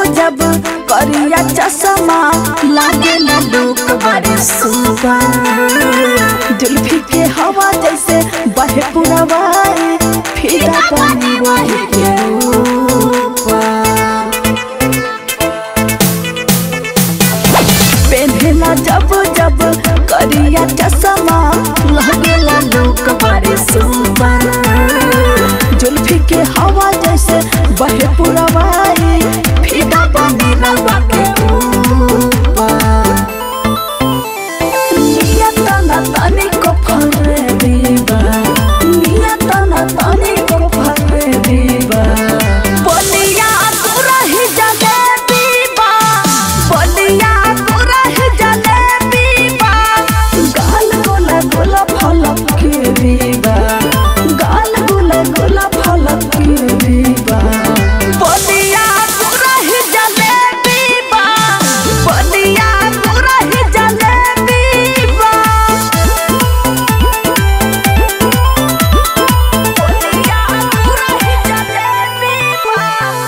जब करिया चश्मा लागे ना लोक बड़े सुबह जुल्फी के हवा जैसे बहे पुरवाए फिदा पानी वही के ऊपर पेन्हेला जब जब करिया चश्मा लगेला लोक बड़े सुबह जुल्फी के हवा जैसे बहे पुरवाई फिदा पानी रवा के ऊपर निया तना तनी को फरे दीवा निया तना तनी को फरे दीवा बोलिया तू रही जले दीवा बोलिया तू रही जले दीवा गाल गोला गोला फलक के दीवा गाल गोला गोला फलक के दीवा बोलिया तू रही जले दीवा बोलिया तू रही जले दीवा बोलिया तू रही जले दीवा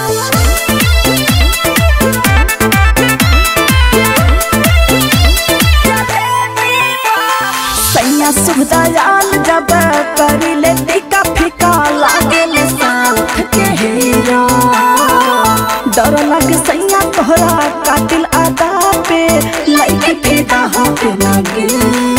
सैया सुविधा याल जब करी ले टिका फिका लागे ले साथ के हीरा डर लग सैया तोहरा कातिल आदा पे लइके फिदा होके लगे